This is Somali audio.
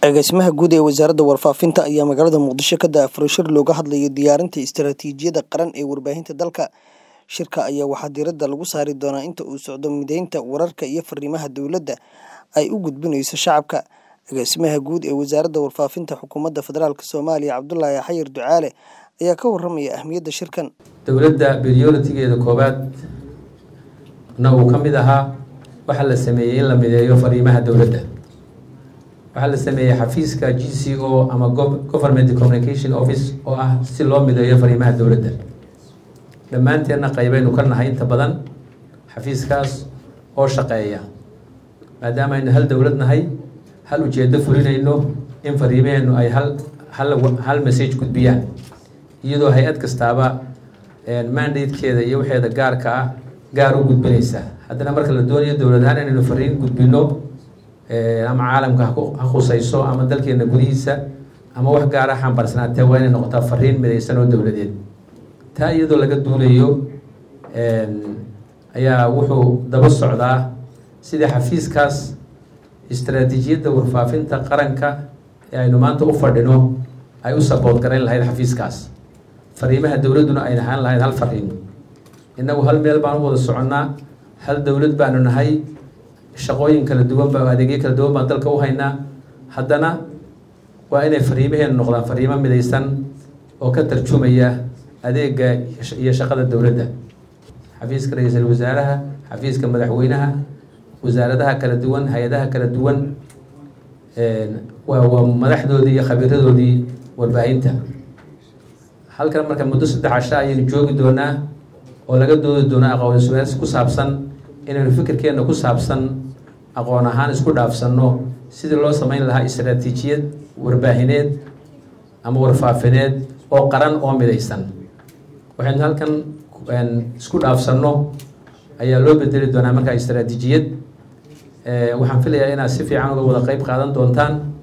agaasimaha guud ee wasaaradda warfaafinta ayaa magaalada muqdisho ka daafuray shir looga hadlayo diyaarinta istaraatiijiyadda qaran ee warbaahinta dalka shirka ayaa waxaa diiradda lagu saari doonaa inta uu socdo mideynta wararka iyo fariimaha dowladda ay u gudbinayso shacabka agaasimaha guud ee wasaaradda warfaafinta xukuumadda federaalk soomaaliya cabdulaahi xayir ducaale ayaa ka waramaya ahmiyadda shirkan dowladda prioritigeeda koowaad na uu ka mid ahaa waxaa la sameeyey in la mideeyo fariimaha dowladda waxaa la sameeyey xafiiska g c o ama government communication office oo ah si loo mideeyo fariimaha dowladda dhammaanteenna qaybaynu ka nahay inta badan xafiiskaas oo shaqeeya maadaama aynu hal dowlad nahay hal ujeedo fulinayno in fariimaheennu ay hal hal hal message gudbiyaan iyadoo hay-ad kastaaba mandatekeeda iyo waxeeda gaarka ah gaar u gudbinaysa haddana marka la doonayo dowlad ahaan inaynu fariin gudbino ama caalamka ha khusayso ama dalkeena gudihiisa ama wax gaara xambarsanaatee waa inay noqotaa fariin midaysan oo dowladeed taa iyadoo laga duulayo ayaa wuxuu daba socdaa sidii xafiiskaas istaraatiijiyadda warfaafinta qaranka ee aynu maanta u fadhino ay u sabood garayn lahayd xafiiskaas fariimaha dowladduna ay ahaan lahayd hal fariin innagu hal meel baan u wada soconnaa hal dowlad baanu nahay shaqooyin kala duwan ba adeegyo kala duwan baan dalka u haynaa haddana waa inay fariimaheenu noqdaan fariimo midaysan oo ka tarjumaya adeega iyo shaqada dowladda xafiiska ra-iisul wasaaraha xafiiska madaxweynaha wasaaradaha kala duwan hay-adaha kala duwan waa waa madaxdoodii iyo khabiiradoodii warbaahinta halkan marka muddo saddex casho ayaynu joogi doonaa oo laga doodi doonaa aqoon iswaaris ku saabsan inaynu fikirkeenna ku saabsan aqoon ahaan isku dhaafsanno sidii loo samayn lahaa istaraatiijiyad warbaahineed ama warfaafineed oo qaran oo midaysan waxaynu halkan isku dhaafsanno ayaa loo bedeli doonaa markaa istaraatiijiyad waxaan filayaa inaad si fiican uga wada qeyb qaadan doontaan